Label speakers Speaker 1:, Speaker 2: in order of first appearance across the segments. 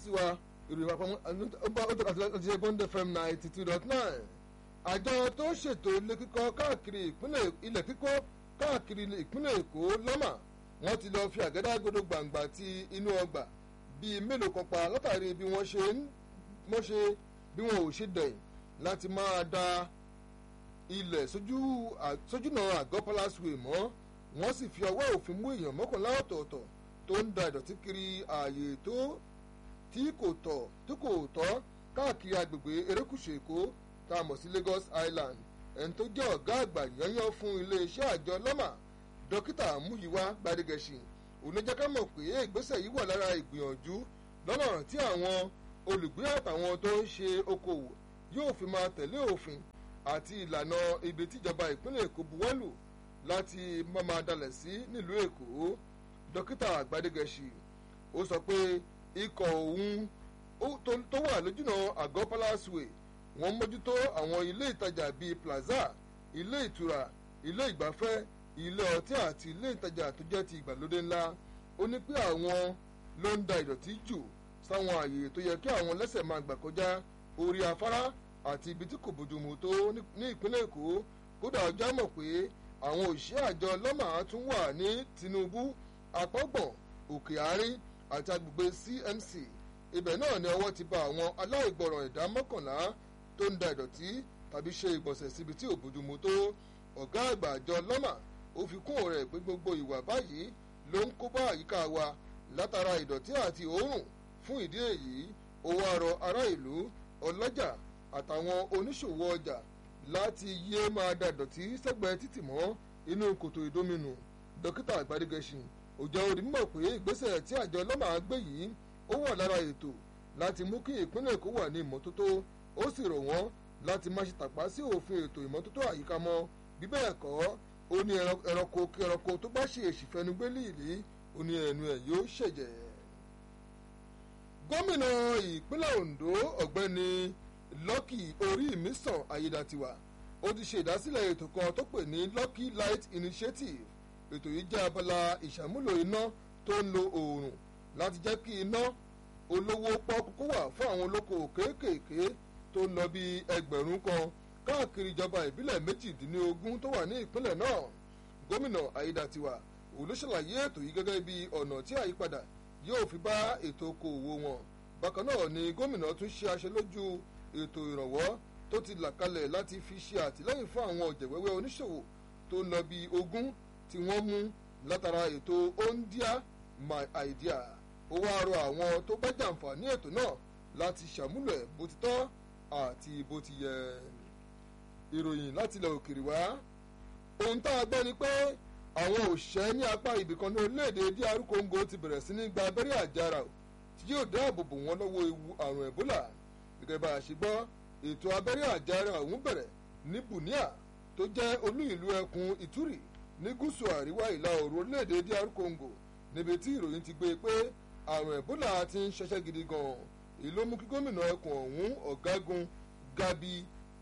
Speaker 1: sí wa ìròyìn àpamọ́ àti bond fm ninety two dot nine àjọ tó ṣètò ilé kíkọ́ káàkiri ìpínlẹ̀ ilẹ̀ kíkọ́ káàkiri ìpínlẹ̀ èkó lọ́mà wọ́n ti lọ́ọ́ fi àgádágodo gbàǹgbà ti inú ọgbà bíi mélòó kan pa látàrí bí wọ́n ṣe wọ́n ṣe bí wọn ò ṣe dẹ̀yìn láti máa da ilẹ̀ sójúnà àgọ́ palace way mọ́ wọ́n sì fi ọwọ́ òfin mú èèyàn mọ́kànlá ọ̀tọ̀ọ̀tọ̀ tó ń da ìdọ̀tí kiri ààyè tó tí kò tọ́ tí kò tọ́ káàkiri agbègbè erékùṣù èkó tá a mọ̀ sí Lagos Island ẹni tó jẹ́ ọ̀gá àgbà yányán fún iléeṣẹ́ àjọ lọ́mà dókítà múyíwá gbadegẹ̀sì oníjàká mọ̀ pé ìgbésẹ̀ yìí wà lára ìgbìyànjú lọ́nà tí àwọn olùgbé àtàwọn tó ń ṣe okòwò yóò fi máa tẹ̀lé òfin àti ìlànà ibi tíjọba ìpínlẹ̀ èkó buwọ́lù láti má máa dalẹ̀ sí nílùú èkó dókítà gbadegẹ̀sì ó sọ pé ikọ̀ òun tó wà lójúnà àgọ́ palace way wọ́n mójútó àwọn ilé ìtajà bíi plaza ilé ìtura ilé ìgbafẹ́ ilé ọtí àti ilé ìtajà tó jẹ́ ti ìgbàlódé ńlá ó ní pé àwọn ló ń da ìdọ̀tí jù sáwọn àyè tó yẹ kí àwọn lẹ́sẹ̀ máa gbà kọjá orí afárá àti ibi tí kò bójúmu tó ní ìpínlẹ̀ èkó kódà ọjọ́ mọ̀ pé àwọn òṣìṣẹ́ àjọ lọ́mà tún wà ní tinubu àpọ́gbọ̀n òkè àárín àti agbègbè cmc ibẹ̀ náà ni ọwọ́ ti bá àwọn aláìgbọràn ẹ̀dá mọ́kànlá tó ń da ìdọ̀tí tàbí ṣe ìgbọ̀nsẹ̀ síbi tí ò bójúmu tó ọ̀gá àgbà àjọ lọ́mà ó fi kún ọ̀rẹ́ pé gbogbo ìwà báyìí ló ń kó bá àyíká wa látara ìdọ̀tí àti òórùn fún ìdí èyí ó wá rọ ará ìlú ọlọ́jà àtàwọn oníṣòwò ọjà láti yé máa da ìdọ̀tí sẹ́gbẹ̀ẹ́ títì mọ́ inú kòtò ìdóminù dókítà àgbàdégẹṣin òjò orí mọ̀ pé ìgbésẹ̀ tí àjọ lọ́mà gbé yìí ó wà lára ètò láti mú kí ìpínlẹ̀ èkó wà ní ìmọ́tótó ó sì rọ̀ wọ́n láti má ṣe tàpá sí òfin ètò ìmọ́tótó àyíká mọ́ bí bẹ́ẹ̀ kọ́ ó ní ẹranko kí ẹranko tó bá ṣe èsì fẹnugbélé ìlí ó ní ẹnu ẹ̀ yóò ṣẹ̀jẹ̀. gómìnà ìpínlẹ̀ Ondo ọ̀gbẹ́ni Lucky Orímisàn Ayédàtiwà ó ti ṣe ìdásílẹ̀ ètò kan tó pè ní Lucky Light Initiative ètò yìí jẹ́ abala ìṣàmúlò iná tó ń lo oòrùn láti jẹ́ kí iná olówó pọ́kú wà fún àwọn olókoòwò kéékèèké tó ń lọ bí ẹgbẹ̀rún kan káàkiri ìjọba ìbílẹ̀ méjìdínlógún tó wà ní ìpínlẹ̀ náà gómìnà Ayédàtiwà olùṣàlàyé ètò yìí gẹ́gẹ́ bí ọ̀nà tí àyípadà yóò fi bá ètò okòòwò wọn bákan náà ni gómìnà tún ṣe aṣojú ètò ìrànwọ́ tó ti là kalẹ̀ láti fi ṣe àtìlẹ́yìn fún àwọn ọ̀jẹ̀wẹ́wẹ́ oníṣòwò tó ń lọ bí ogún tí wọ́n mú látara ètò ondia my idea ó wá rọ àwọn tó bá jàǹfààní ètò náà láti ṣàmúlò ẹ̀ bó ti tọ́ àti bó ti yẹ ìròyìn láti ilẹ̀ òkèèrè wá ohun tá a gbọ́ ni pé àwọn òṣìṣẹ́ ní apá ibìkan ní orílẹ̀-èdè DR Congo ti bẹ̀rẹ̀ sí ní gba abẹ́rẹ́ àjàrà tí yóò dáàbò bò wọ́n lọ́wọ́ ewu àrùn Ebola gẹ́gẹ́ bá a ṣe gbọ́ ètò abẹ́rẹ́ àjàrà ọ̀hún bẹ̀rẹ̀ ní Bunia tó jẹ́ olú ìlú ẹkùn Ituri ní gúúsù àríwá ìlà oòrùn orílẹ̀-èdè DR Congo níbi tí ìròyìn ti gbé pé àrùn Ebola ti ń ṣẹṣẹ́ gidi gan-an èyí ló mú kí gómìnà ẹkùn ọ̀hún ọ̀gágun Gabi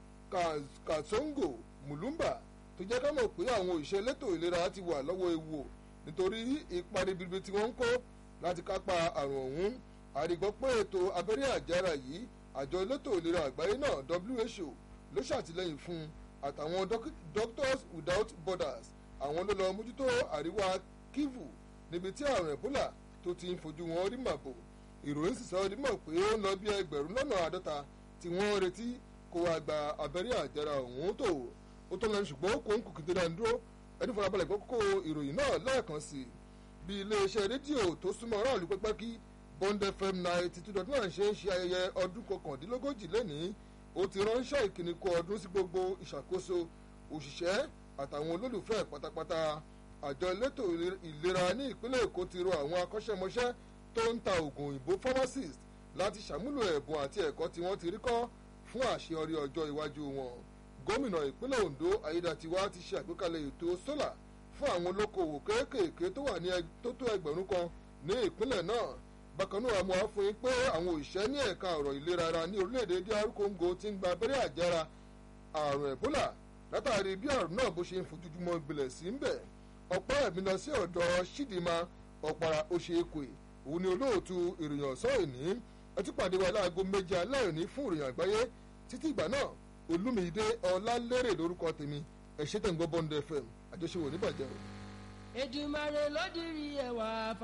Speaker 1: Kasongo Mulumba tó jẹ́ ká mọ̀ pé àwọn òṣìṣẹ́ elétò ìlera ti wà lọ́wọ́ ewu o nítorí ipa ribiribi tí wọ́n ń kó láti kápá àrùn ọ̀hún àrígbọ́ pé ètò abẹ́rẹ́ àjára yìí àjọ elétò ìlera àgbáyé náà WHO ló ṣàtìlẹ́yìn fún àtàwọn Doctors Without Borders àwọn ló lọ mójútó àríwá Kivu níbi tí àrùn Ebola tó ti ń fojú wọn rí màbò ìròyìn sì sọ ọdún mọ̀ pé ó ń lọ bí ẹgbẹ̀rún lọ́nà àádọ́ta tí wọ́n retí kó wá gba abẹ́rẹ́ àjára ọ̀hún tó ó tó lẹ́nu ṣùgbọ́n kò ń kùkì dídá dúró ẹni farabalẹ̀ gbọ́ kókó ìròyìn náà lẹ́ẹ̀kan sí i bí iléeṣẹ́ rédíò tó súnmọ́ aráàlú pẹ́pẹ́kí Bond FM ninety two dot nine ṣe ń ṣe ayẹyẹ ọdún kọkàndínlógójì lẹ́nìí ó ti ránṣẹ́ ìkíni kú ọdún sí gbogbo ìṣàkóso òṣìṣẹ́ àtàwọn olólùfẹ́ pátápátá àjọ elétò ìlera ní ìpínlẹ̀ Èkó ti rọ àwọn akọ́ṣẹ́mọṣẹ́ tó ń ta oògùn òyìnbó pharmacist láti ṣàmúlò ẹ̀bùn àti ẹ̀kọ́ tí wọ́n ti rí kọ́ fún àṣeyọrí ọjọ́ iwájú wọn gómìnà ìpínlẹ̀ Ondo Ayédàtiwá ti ṣe àgbékalẹ̀ ètò sólà fún àwọn olókoòwò kéékèèké tó wà ní tó tó ẹgbẹ̀rún kan ní ìpínlẹ̀ náà bákan náà mo á fún yín pé àwọn òṣìṣẹ́ ní ẹ̀ka ọ̀rọ̀ ìlera ara ní orílẹ̀-èdè DR Congo ti ń gba abẹ́rẹ́ àjẹra àrùn Ebola látàrí bí àrùn náà bó ṣe ń fojoojúmọ́ gbilẹ̀ sí ń bẹ̀ ọ̀pọ̀ ẹ̀mí lọ sí ọ̀dọ̀ Ṣídìmá ọ̀pàrà Oṣèkè òun ni olóòtú ìròyìn ọ̀sán ìní ẹ tún pàdé wa láago méje alẹ́ òní fún ìròyìn àgbáyé títí ìgbà náà olúmídé ọlálérè lórúkọ tèmi ẹ ṣé tẹ̀ ń gbọ́ bond fm àjọṣe wò níbàjẹ́ o.
Speaker 2: Èdùmàrè ló dirí ẹwà